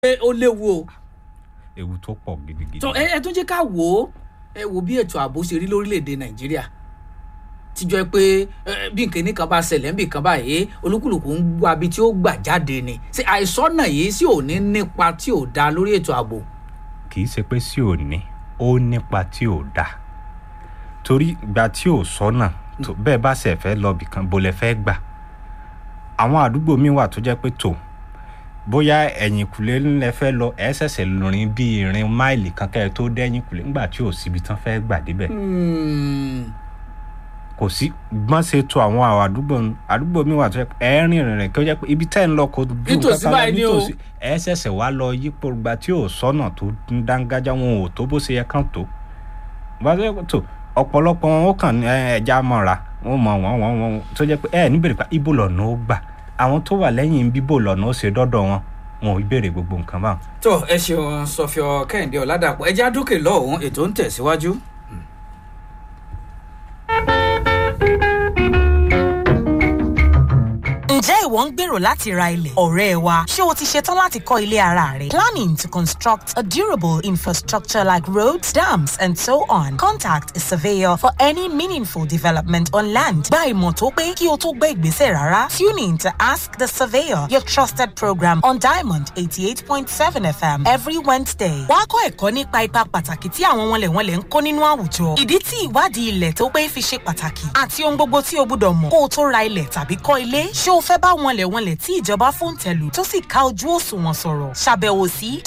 pé ó léwu o ewu tó pọ̀ gidigidi. tó ẹ ẹ tún jẹ́ ká wò ó ẹ wo bí ètò ààbò ṣe rí lórílẹ̀‐èdè nàìjíríà tíjọ́ ẹ pé ẹ, bí nkíní kan bá ṣẹlẹ̀ níbì kan báyìí olúkúlùkù ń gbọ́ abi tí ó gbà jáde ni ṣé àìsọ́nà yìí sì ò ní nípa tí ò da lórí ètò ààbò. kì í ṣe pé sí ò ní ó nípa tí ò dáa torí ìgbà tí ò sọ́nà tó bẹ́ẹ̀ bá ṣe fẹ́ lọ bìkan bó lẹ fẹ́ gbà àwọn àdúgbò míì wà tó jẹ́ pé tó bóyá ẹ̀yìn kùlé ńlẹ̀ fẹ́ lọ ẹ̀ ṣẹ̀ṣẹ̀ rìn bí ìrìn máìlì kan kẹ́ ẹ tó dẹ́yìn kùlé ńgbà tí ò síbi tán fẹ́ gbà débẹ̀ Hmm, kò sí gbọ́n ṣe to àwọn àwọn àdúgbò àdúgbò míì wà tó jẹ́ pé ẹ̀ rìn rìn rìn kí ó jẹ́ pé ibi tẹ́ ń lọ kò ju Nítòsí kankan lọ báyìí ni o. nítòsí ẹ̀ ṣẹ̀ṣẹ̀ wá lọ yípo ìgbà tí ò sọ́nà tó ń dángájá wọn ò tó bó ṣe yẹ kán tó bá tó yẹ kó tó ọ̀pọ̀lọpọ̀ wọn ó kàn ní ẹ, ẹja mọ́ra wọn mọ wọn wọn wọn tó jẹ́ pé ẹ níbèrè pa ibo lọ́nà ó gbà àwọn tó wà lẹ́yìn bíbò lọ́nà ó ṣe dọ́dọ̀ wọn wọn ò béèrè gbogbo nǹkan báwọn. tó ẹ ṣeun sọfíọ kẹ́hìndé ọ̀làdàpọ̀ ẹjẹ́ àdókè lọ́hùn ètò ń tẹ̀síwájú. Ǹjẹ́ ìwọ ń gbèrò láti ra ilẹ̀? Ọ̀rẹ́ wa, ṣé o ti ṣetán láti kọ́ ilé ara rẹ? Planning to construct a durable infrastructure like roads, dams and so on. Contact a surveyor for any meaningful development on land. Gba ìmọ̀ tó pé kí o tó gbé ìgbésẹ̀ rárá. Tune in to Ask the Surveyor, your trusted program on Diamond 88.7 FM every Wednesday. Wàá kọ́ ẹ̀kọ́ nípa ipa pàtàkì tí àwọn wọnlẹ̀wọnlẹ̀ ń kó nínú àwùjọ. Ìdí tí ìwádìí ilẹ̀ tó pé fi ṣe pàtàkì àti ohun gbogbo tí o gbúdọ̀ mọ̀ kó o tó ra ilẹ̀ tàbí kọ́ ilé. Ṣé o fẹ́ bá wọnlẹ̀wọnlẹ̀ tí ìjọba fòǹtẹ̀lù tó sì ká ojú òṣùwọ̀n sọ̀rọ̀? Ṣàbẹ̀wò sí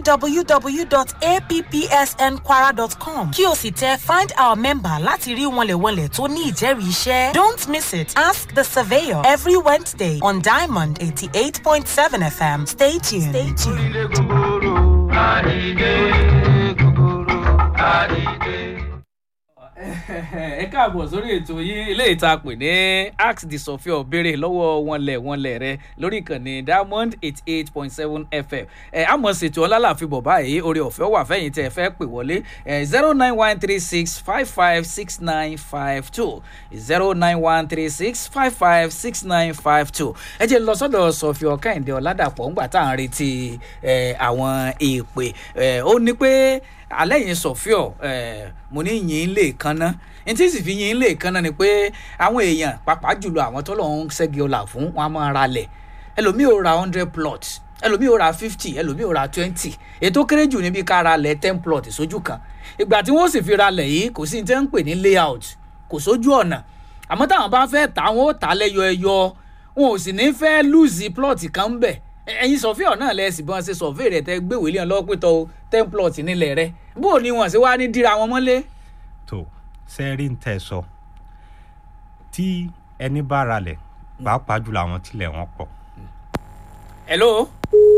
www.appsnkwara.com kí o sì tẹ find our member láti rí wọnlẹ̀wọnlẹ̀ tó ní ìjẹ́rìí iṣẹ́. Don't miss it. Ask the surveyor every Wednesday on Diamond 88.7 FM. Stay tuned. Stay tuned. ẹ káàbọ̀ sórí ètò yìí ilé ìta pè ní ask the sofia béèrè lọ́wọ́ wọnlẹ̀ wọnlẹ̀ rẹ lórí ìkànnì diamond eighty eight point seven fm ẹ àmọ̀ ṣètò ọlálàfin bọ̀ báyìí orí ọ̀fẹ́ wà fẹ́yìn tẹ́ ẹ fẹ́ pè wọlé ẹ zero nine one three six five five six nine five two zero nine one three six five five six nine five two ẹ jẹ́ lọ sọ́dọ̀ sofia kẹ́hìndé ọ̀làdàpọ̀ ńgbà tá à ń retí ẹ, àwọn èèpè ẹ, ó ní pé alẹ́ yìí sọ̀fíọ̀ ẹ̀ mo ní yìn lè kanná n tí sì fi yìn lè kanná ni pé àwọn èèyàn pàápàá jùlọ àwọn tó lọ́n ń ṣẹ́gi ọ̀là fún wọn a máa ra lẹ̀ ẹlòmíì ò ra hundred plot ẹlòmíì ò ra fifty ẹlòmíì ò ra twenty ètò kéré jù níbi ká ra lẹ̀ ten plot sójú kan ìgbà tí wọ́n sì fi ra lẹ̀ yìí kò sí ní tẹ́ ń pè ní layout kò sójú ọ̀nà àmọ́ táwọn bá fẹ́ tà wọ́n ó tà lẹ́yọ ẹyọ wọn ò sì ní fẹ́ lùzì plot kan bẹ̀ ẹyin sọfíọ náà lẹ sì bọ́n ṣe sọfíì rẹ tẹ gbéwèé lé wọn lọ́wọ́ pé tọ́ ten plot nílẹ̀ rẹ bó o ní wọn ṣe wá ní dira wọn mọ́lé. tó sẹ́rí ń tẹ̀ sọ tí ẹni bá ralẹ̀ pàápàá jùlọ àwọn tilẹ̀ wọn pọ̀ hello.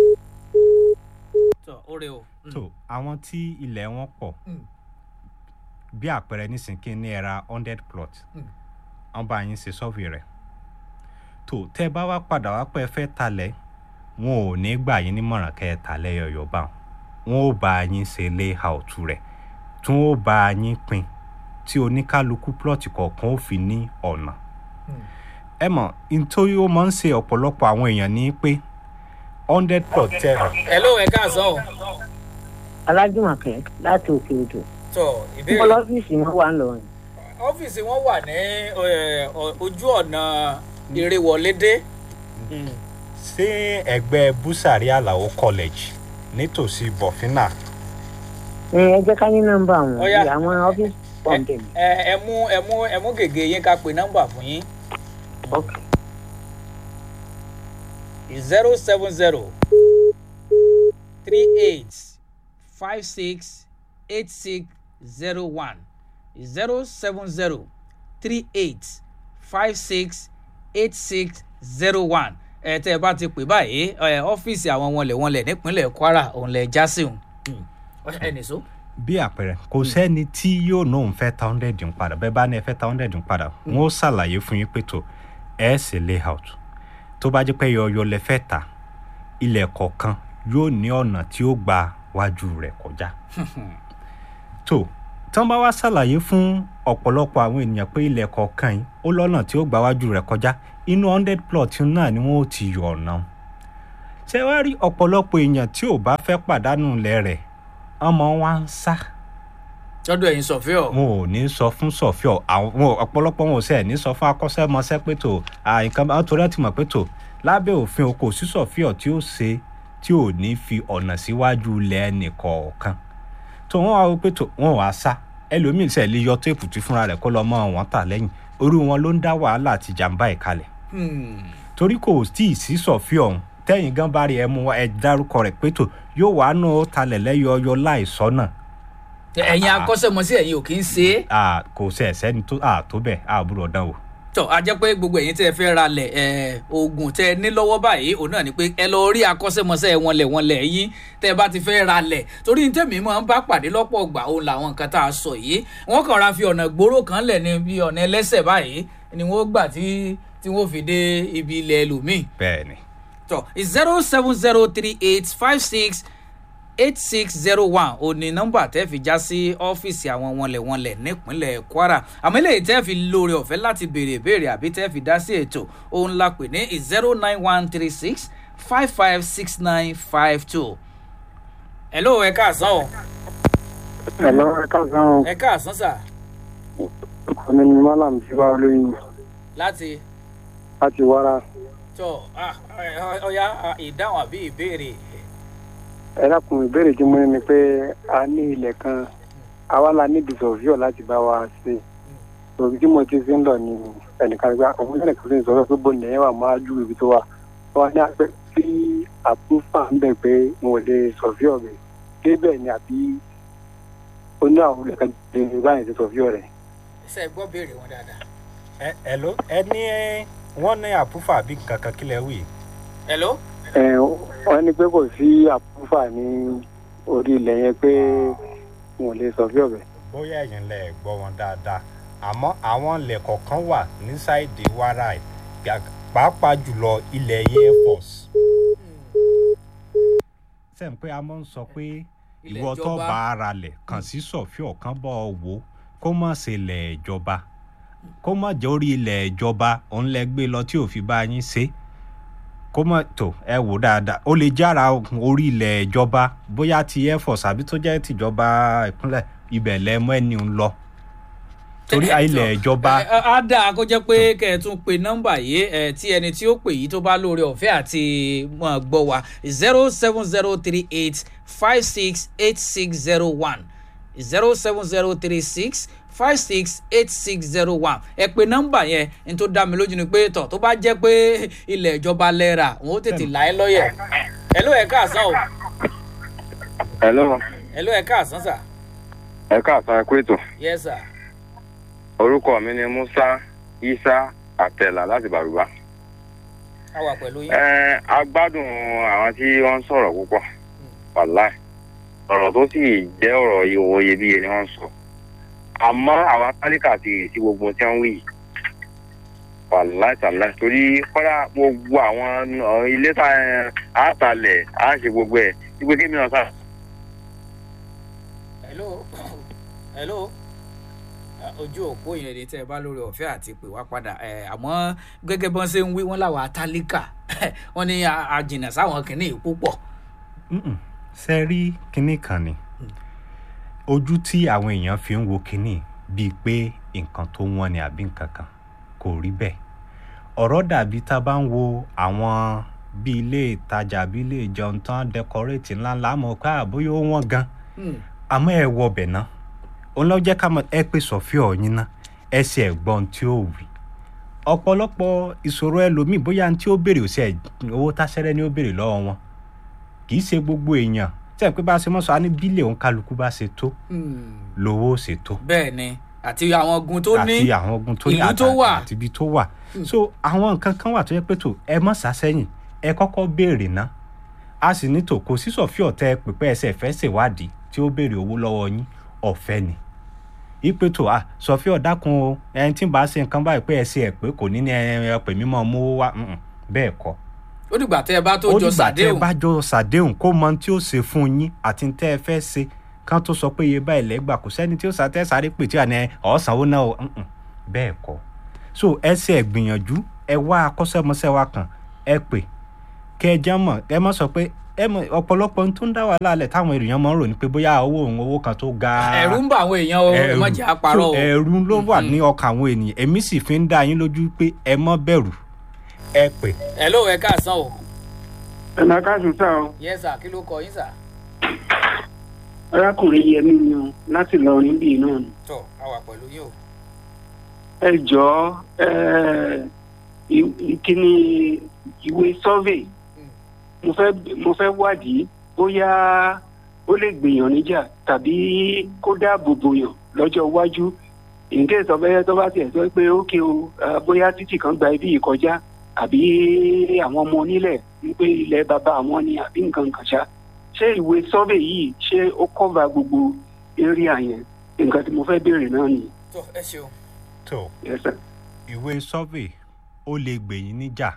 tọ o rè o. tó àwọn tí ilẹ̀ wọn pọ̀ Mm. bí àpẹẹrẹ nísìnyí ní ẹ̀ra hundred plot Mm. wọ́n bá yín ṣe sọ́ọ̀fì rẹ̀ tó tẹ́ bá wá padà wá pẹ́ fẹ́ talẹ̀ wọn ò ní gbà yín nímọ̀ràn kẹ́ ẹ tà lẹ́yọ̀yọ̀ bá wọn wọn ò bá yín ṣe layout rẹ̀ tí wọn ò bá yín pín tí oníkálukú plot kọ̀ọ̀kan ó fi ní ọ̀nà ẹ mọ̀ nítorí ó máa ń ṣe ọ̀pọ̀lọpọ̀ àwọn èèyàn ní pé hundred plot tẹ̀ hello ẹ káàsán o. alájùmọ̀kẹ́ láti òkè odò tọ mo ìbéèrè lọ́fíìsì wọn wà ńlọrọrin ọ́fíìsì wọn wà ní ẹ, ọ- ojú ọ̀nà ìrèwọlédé. ṣé ẹgbẹ́ busari alao college nítòsí bọ̀fínà ẹ ẹ jẹ́ ká ní nọ́mbà wọn Ó yá. àwọn ọ́fíìsì pọ̀ ń bẹ̀ mí. ẹ ẹ mú ẹ mú ẹ mú gègé yín ká pe nọ́mbà fún yín. ok zero seven zero three eight five six eight six zero one zero seven zero three eight five six eight six zero one ẹ tẹ́ ẹ bá ti pè báyìí ẹ ọ́fíìsì àwọn wọnlẹ̀wọnlẹ̀ nípínlẹ̀ kwara òun lẹ̀ já sí òun. ẹ nìṣó. bí àpẹẹrẹ kò sẹ́ni tí yóò náà ń fẹ́ ta hundred ń padà bẹ́ẹ̀ bá ní ẹ fẹ́ ta hundred ń padà wọ́n ó ṣàlàyé fún yín pé tó ẹ ṣe layout tó bá jẹ́ pé yọ̀ọ̀yọ̀ lẹ fẹ́ ta ilẹ̀ kọ̀ọ̀kan yóò ní ọ̀nà tí ó gba wájú rẹ̀ kọjá tó tí wọ́n bá wá ṣàlàyé fún ọ̀pọ̀lọpọ̀ àwọn ènìyàn pé ilẹ̀ kọ̀ọ̀kan yìí ó lọ́nà tí ó gba wájú rẹ̀ kọjá inú hundred plot náà ni wọ́n ó ti yọ ọ̀nà ṣé wàá rí ọ̀pọ̀lọpọ̀ èèyàn tí ò bá fẹ́ pàdánù ilẹ̀ rẹ̀ ọmọ wa ń sá tọ́dọ̀ ẹ̀yin sọ̀fíọ̀ wọn ò ní sọ fún sọfíọ àwọn wọn- ọ̀pọ̀lọpọ̀ wọn ò sẹ ní sọ fún akọ́ṣẹ́mọṣẹ́ pé tó à, nǹkan bá torí ẹ ti mọ̀ pé tó lábẹ́ òfin o kò sí sọfíọ tí ó ṣe tí ò ní fi ọ̀nà síwájú ilẹ̀ ẹnìkọ̀ọ̀kan tó wọn wá wò pé tó wọn wàá sá ẹlòmíín sẹ lè yọ téèpù tí fúnra rẹ̀ kó lọ mọ wọn tà lẹ́yìn orí wọn ló ń dá wàhálà àti jàǹbá ẹ̀ kalẹ̀ Hmm. torí kò tí ì sí sọfíọ ọ̀hún tẹ́yìn gan bá rí ẹ mú ẹ dárúkọ rẹ̀ pé tó yóò wàá nù ó talẹ̀ lẹ́yọọyọ láìsọ́nà ẹ̀yin akọ́ṣẹ́mọṣẹ́ ẹ̀yin ò kí ń ṣe é à kò sẹ ẹsẹni tó à tó bẹ́ẹ̀ à búrò dán o. tọ́ a jẹ́ pé gbogbo ẹ̀yin tẹ́ ẹ fẹ́ ra lẹ̀ ẹ̀ oògùn tẹ́ ẹ ní lọ́wọ́ báyìí òun náà ni pé ẹ lọ rí akọ́ṣẹ́mọṣẹ́ wọn lẹ̀ wọn lẹ̀ yín tẹ́ ẹ bá ti fẹ́ ra lẹ̀ torí ní tẹ̀mí máa ń bá pàdé lọ́pọ̀ ọgbà òun làwọn nǹkan tá a sọ yìí wọ́n kàn ra fi ọ̀nà gbòòrò kan lẹ̀ ní bí ọ̀nà ẹlẹ́sẹ̀ báyìí ni wọ́n gbà tí tí wọ́n fi dé ibi ilẹ̀ ẹlòmíì bẹ́ẹ̀ ni tọ zero seven zero three eight five six eight six zero one ò ní nọ́mbà tẹ́ fi já sí ọ́fíìsì àwọn wọnlẹ̀wọnlẹ̀ nípínlẹ̀ kwara àmọ́ eléyìí tẹ́ fi lóore ọ̀fẹ́ láti béèrè ìbéèrè àbí tẹ́ fi dá sí ètò òun la pè ní zero nine one three six five five six nine five two. hello ẹ káàsán o Hello, ẹ káàsán o. ẹ káàsán sà Ọkọ mi ni Malam ti wá olóyin láti láti wára. tọ ah, ẹ- ọya ah, ìdáhùn àbí ìbéèrè Ẹ dákun ìbéèrè tí mo ní ni pé a ní ilẹ̀ kan, àwa la ní ìdìsọ̀fíọ̀ láti bá wa ṣe. Òbí tí mo ti ṣe ń lọ ni ẹnìkan gba òun náà kò sí sọ pé bó nìyẹn wà máa ju ibi tó wà. Wọ́n ní àpẹ tí àpúfà ń bẹ̀ pé mo ò lè sọ̀fíọ̀ rẹ̀. Débẹ̀ ni àbí ó ní àwọn olùkọ́ lè báyìí ṣe sọ̀fíọ̀ rẹ̀. ṣe gbọ́ béèrè wọn dáadáa. ẹ ẹ ló ẹ ní wọn ní àpúfà bí kankan kílẹ̀ wì. hello. Ẹ, wọ́n ní pé kò sí àpúfà ní orí ilẹ̀ yẹn pé wọn ò lè sọ̀fíọ̀ rẹ̀. bóyá ẹ̀yin lẹ gbọ́ wọn dáadáa àmọ́ àwọn ilẹ̀ kọ̀ọ̀kan wà ní sáìdì wàrà ẹ̀ gà- pàápàá jùlọ ilẹ̀ air force. sẹ́ǹ pé a máa ń sọ pé Ilẹ̀ ìwọ tó ìjọba. bá ara lẹ̀ kàn sí sọ̀fíọ̀ kan bọ́ ọ wò ó kó má ṣe ilẹ̀ ìjọba kó má jẹ́ orí ilẹ̀ ìjọba òun lẹ gbé lọ tí ò fi bá yín ṣe kó má tó ẹ wò dáadáa ó lè jára orí ilẹ̀ ìjọba bóyá ti air force àbí tó jẹ́ tìjọba ìpínlẹ̀ ibẹ̀ lẹ mọ́ ẹni ń lọ torí ilẹ̀ ìjọba ẹ, ẹ, á dáa kó jẹ́ pé kẹ́ ẹ tún pe nọ́mbà yìí ẹ tí ẹni tí ó pè yìí tó bá lóore ọ̀fẹ́ àti mọ̀ gbọ́ wa zero seven zero three eight five six eight six zero one zero seven zero three six five six eight six zero one ẹ pe nọ́mbà yẹn ní tó dá mi lójú ni pé tọ̀ tó bá jẹ́ pé ilẹ̀ ìjọba lẹ́ra wọn ó tètè là ẹ́ lọ́yẹ̀ ẹ ló ẹ̀ káàsán o hello ẹ ló ẹ̀ káàsán sà ẹ káàsán ẹ kú ètò yes sir orúkọ mi ni musa isa àtẹlà láti bàrùbá a wà pẹ̀lú yín. ẹ agbádùn àwọn tí wọn ń sọ̀rọ̀ púpọ̀ wàláì ọ̀rọ̀ tó sì jẹ́ ọ̀rọ̀ ìwò iyebíye ni wọ́n ń sọ àmọ́ àwọn tálíkà ti rì sí gbogbo tí wọ́n wí yìí wàláì tàláì torí kọ́dà gbogbo àwọn uh, ilé tá a talẹ̀ á ṣe gbogbo ẹ̀ wípé kí mi náà sá hello hello Ah, ojú òpó yẹn ni tẹ́ ẹ bá lórí ọ̀fẹ́ àti pè wá padà ẹ̀ àmọ́ gẹ́gẹ́ bọ́n ṣe ń wí wọ́n làwọn atálíkà wọ́n ní a- a jìnnà sáwọn kìnnìún púpọ̀. Mm-mm. ṣe rí kinní kan ni ojú tí àwọn èèyàn fi ń wo kinní bíi pé nǹkan tó wọ́n ni àbí nǹkan kan kò rí bẹ́ẹ̀ ọ̀rọ̀ dàbí tá a bá ń wo àwọn bí ilé ìtajà bí ilé ìjẹun tán dẹkọrétì ńláńlá mọ̀ pé àbóyá ó wọ́n gan Hmm. àmọ́ ẹ wọ ọbẹ̀ náà òun lọ jẹ́ ká mọ̀ ẹ pè sọ̀fíọ̀ yín ná ẹ sì ẹ̀gbọ́n tí ó wì ọ̀pọ̀lọpọ̀ ìṣòro ẹlòmíì bóyá ní tí ó béèrè òsì ẹ̀ owó táṣẹ́rẹ́ ni ó béèrè lọ́wọ́ wọn kì í ṣe gbogbo èèyàn tí ẹ̀ pé bá a ṣe mọ́ sọ á ní bílẹ̀ òun kálukú bá ṣe tó Hmm. lówó ṣe tó bẹ́ẹ̀ ni àti àwọn ogun tó ní àti àwọn ogun tó ní ìlú tó àtà- wà. àti ibi tó wà so àwọn nǹkan kan wà tó yẹ pé tó ẹ mọ̀ sásẹ́yìn ẹ kọ́kọ́ béèrè ná a sì ní tò kò sí sọ̀fíọ̀ tẹ pípẹ́ ẹsẹ̀ fẹ́ ṣèwádìí tí ó béèrè owó lọ́wọ́ yín ọ̀fẹ́ ni ipe tó a sọ̀fíọ̀ dákun o ẹni tí ń bá ṣe nǹkan báyìí pé ẹ ṣe ẹ̀ pé kò ní ní ẹ ẹ pè mí mọ́ mú wá mm-mm, bẹ́ẹ̀ kọ́ ó dìgbà tẹ́ ẹ bá tó ó jọ dìgbà tẹ́ ẹ sàdéhùn bá jọ sàdéhùn kó mọ ohun tí ó ṣe fún yín àti ohun tẹ́ ẹ fẹ́ ṣe kán tó sọ pé iye báyìí lẹ́gbà kò sẹ́ni tí ó sàtẹ́ sáré pè tí wà ní ọ̀sánwó náà o mm-mm, bẹ́ẹ̀ kọ́ so ẹ ṣe ẹ gbìyànjú ẹ wá akọ́ṣẹ́mọṣẹ́ wa kan ẹ pè kẹ ẹ jẹ́ mọ̀ ẹ mọ̀ sọ pé ẹ mọ̀ ọ̀pọ̀lọpọ̀ ohun tó ń dá wàhálà lẹ̀ táwọn èèyàn máa ń rò ní pé bóyá owó òun owó kan tó ga ẹ̀rù ń bà àwọn èèyàn o ẹ má jẹ́ àparọ́ o so ẹ̀rù ló wà ní ọkàn àwọn ènìyàn èmi sì fi ń dá yín lójú pé ẹ mọ́ bẹ̀rù ẹ pè ẹ ló ẹ káàsán o ẹ̀nà káàsùn sá o yes sir kí ló kọ yín sir. arákùnrin yẹmí ni o láti lọrin bíi náà ni. tọ a wà pẹ̀lú yín o. ẹ jọ̀ọ́ ẹ ìkíni ìwé survey mo fẹ́ mo fẹ́ wádìí bóyá ó lè gbìyàn níjà tàbí kó dáàbò bòyàn lọ́jọ́ iwájú nǹkan ìsọ̀bẹ́yẹ tó bá tiẹ̀ sọ pé ókè o ah, bóyá títì kan gba ibi yìí kọjá àbí àwọn ọmọ onílẹ̀ wípé ilẹ̀ bàbá àwọn ni àbí nǹkan kan ṣá ṣé ìwé survey yìí ṣé ó cover gbogbo area yẹn nǹkan tí mo fẹ́ béèrè náà nìyí. tọ ẹ ṣeun. tó Yes, sir. ìwé survey ó lè gbèyìn níjà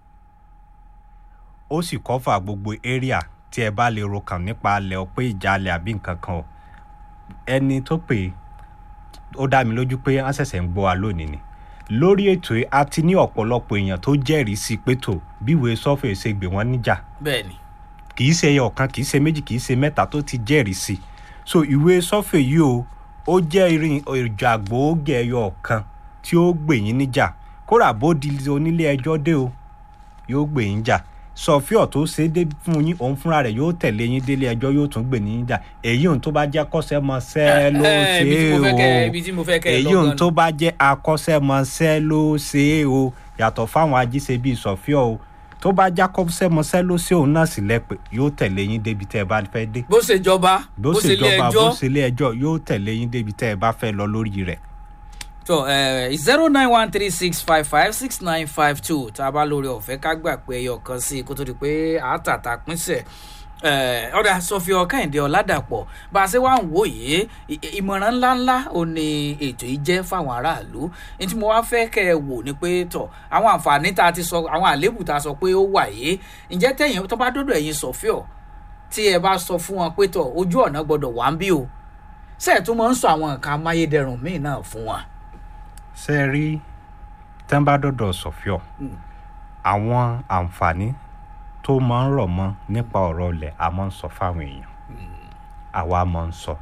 ó sì kọ́fà gbogbo area tí ẹ bá lè ro kàn nípa alẹ́ ọpẹ́ ìjàlẹ̀ àbí nǹkan kan o ẹni tó pè é ó dá mi lójú pé wọ́n ṣẹ̀ṣẹ̀ ń gbọ́ wa lónìí ni lórí ètò yìí a ti ní ọ̀pọ̀lọpọ̀ èèyàn tó jẹ́rìí sí pé tó bí ìwé survey ṣe gbé wọn níjà bẹ́ẹ̀ni kì í ṣe ẹyọ kan kì í ṣe méjì kì í ṣe mẹ́ta tó ti jẹ́rìí sí i so ìwé sọ́fẹ̀ yìí o ó jẹ́ irin ìjà gbòógì ẹyọ kan tí ó gbè yín níjà kóra bó di onílé ẹjọ́ dé o yóò gbè yín jà sọfíọ̀ tó ṣe é dé fún yín òun fúnra rẹ̀ yóò tẹ̀lé yín délé ẹjọ́ yóò tún gbè yín jà èyí òun tó bá jẹ́ akọ́ṣẹ́mọṣẹ́ ló Eh, ṣe ibi tí mo fẹ́ kẹ́- é ibi tí mo fẹ́ o kẹ́ ẹ èyí lọ òun gan tó ni. bá jẹ́ akọ́ṣẹ́mọṣẹ́ ló ṣe é o yàtọ̀ fáwọn ajíṣe bíi sọfíọ̀ o tó bá jẹ́ akọ́ṣẹ́mọṣẹ́ ló ṣe òun náà sì lẹ́pẹ́ yóò tẹ̀lé yín débi tẹ́ ẹ bá fẹ́ dé bó ṣe jọba bó bó ṣe ṣe lé jọba ẹjọ́ bó ṣe ilé ẹjọ́ yóò tẹ̀lé yín débi tẹ́ ẹ bá fẹ́ lọ lórí rẹ̀. tó zero nine one three six five five six nine five two tá a bá lórí ọ̀fẹ́ ká gbà pé ẹyọ kan sí i kó tó di pé àátàtà pínṣẹ̀ ọ̀dà sọfíọ kẹ́hìndé ọ̀làdàpọ̀ bá a ṣe wá ń wò yìí ì- ìmọ̀ràn ńláńlá ò ní ètò yìí jẹ́ fáwọn aráàlú ní tí mo wá fẹ́ kẹ́ ẹ wò ni pé tọ̀ àwọn àǹfààní tá a ti sọ àwọn àléébù tá a sọ pé ó wà yìí ǹjẹ́ tẹ̀yìn tó bá dọ́dọ̀ ẹ̀yin sọfíọ tí ẹ bá sọ fún wọn pé tọ̀ ojú ọ̀nà gbọ́dọ̀ wà ń bí o ṣẹ́ẹ̀ tó máa ń sọ àwọn nǹkan amáyédẹrùn míì náà fún wọn. ṣe é rí tẹ́ńbàdọ́dọ̀ sọ̀fíọ̀ àwọn àǹfààní tó máa ń rọ̀ mọ́ nípa ọ̀rọ̀ ilẹ̀ a máa ń sọ fáwọn èèyàn àwa máa ń sọ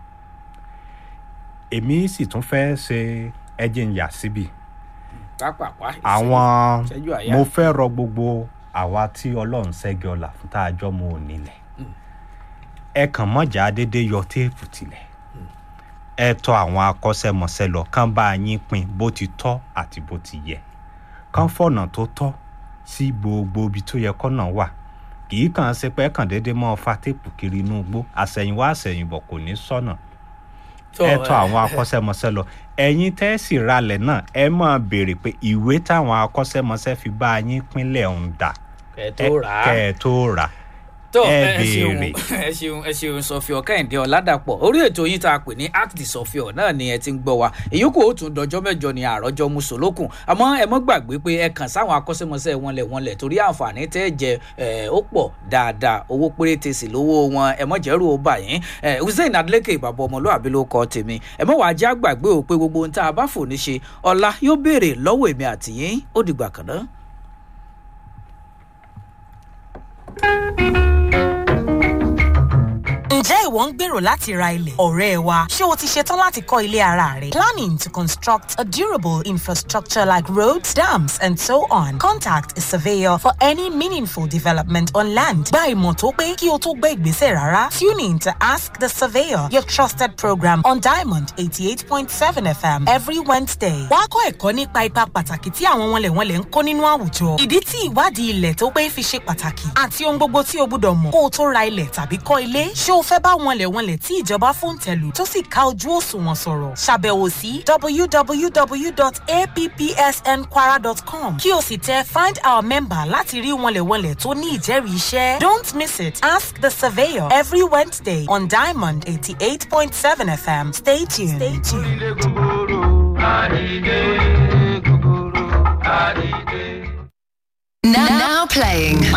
èmi sì tún fẹ́ ṣe ẹjẹ̀ ń yà síbi pápápá àwọn ìṣẹ́jú àyà. mo fẹ́ rọ gbogbo àwa tí ọlọ́run ṣẹ́gi ọ̀la fún tá a jọ mọ onílẹ̀ ẹ kàn mọ́jà déédéé yọ téèpù tilẹ̀ ẹ tọ àwọn akọ́ṣẹ́mọṣẹ́ lọ kán bá yín pín bó ti tọ́ àti bó ti yẹ kán fọ̀nà tó tọ́ sí gbogbo ibi tó yẹ kọ́nà wà kì í kàn ṣe pé ẹ kàn déédéé mọ́ fa téèpù kiri inú igbó àṣẹ̀yìnwá àṣẹ̀yìnbọ̀ kò ní sọ́nà ẹ tọ àwọn akọ́ṣẹ́mọṣẹ́ lọ ẹ̀yin tẹ́ ẹ sì ralẹ̀ náà ẹ máa béèrè pé ìwé táwọn akọ́ṣẹ́mọṣẹ́ fi bá yín pínlẹ̀ ń dà kẹ tó rà á. kẹ́ ẹ tó rà tó ẹ ẹ ṣeun béèrè. ẹ ṣeun ẹ ṣeun sọfíọ kẹ́hìndé ọ̀làdàpọ̀ orí ètò yín tá a pè ní act the sọfíọ náà ni ẹ ti ń gbọ́ wa ìyókù ó tún dọjọ́ mẹ́jọ ni àròjọ musolókun àmọ́ ẹ mọ́ gbàgbé pé ẹ kàn sáwọn akọ́ṣẹ́mọṣẹ́ wọn lẹ̀ wọn lẹ̀ torí àǹfààní tẹ́ ẹ jẹ ẹ ó pọ̀ dáadáa owó péréte sì lówó wọn ẹ mọ́ jẹ́rù ó bà yín ẹ hussein adeleke ìbàbọ̀ ọmọlúwàbí ló kọ́ tèmi ẹ mọ́ wàá já gbàgbé o pé gbogbo ohun tá a bá fò ní ṣe ọ̀la yóò béèrè lọ́wọ́ èmi àtìyín ó dìgbà kan náà. Ǹjẹ́ ìwọ ń gbèrò láti ra ilẹ̀? Ọ̀rẹ́ wa, ṣé o ti ṣetán láti kọ́ ilé ara rẹ? Planning to construct a durable infrastructure like roads, dams and so on. Contact a surveyor for any meaningful development on land. Gba ìmọ̀ tó pé kí o tó gbé ìgbésẹ̀ rárá. Tune in to Ask the Surveyor, your trusted program on Diamond 88.7 FM every Wednesday. Wá kọ́ ẹ̀kọ́ nípa ipa pàtàkì tí àwọn wọnlẹ̀wọnlẹ̀ ń kó nínú àwùjọ. Ìdí tí ìwádìí ilẹ̀ tó pé fi ṣe pàtàkì àti ohun gbogbo tí o gbúdọ̀ mọ̀ kó o tó ra ilẹ̀ tàbí kọ́ ilé. Ṣé o fẹ́ bá wọnlẹ̀wọnlẹ̀ tí ìjọba fún tẹ̀lù tó sì ká ojú òṣùwọ̀n sọ̀rọ̀? Ṣàbẹ̀wò sí www.appsnkwara.com kí o sì tẹ find our member láti rí wọnlẹ̀wọnlẹ̀ tó ní ìjẹ́rìí iṣẹ́. Don't miss it. Ask the surveyor every Wednesday on Diamond 88.7 FM. Stay tuned. Stay tuned. Now, now playing.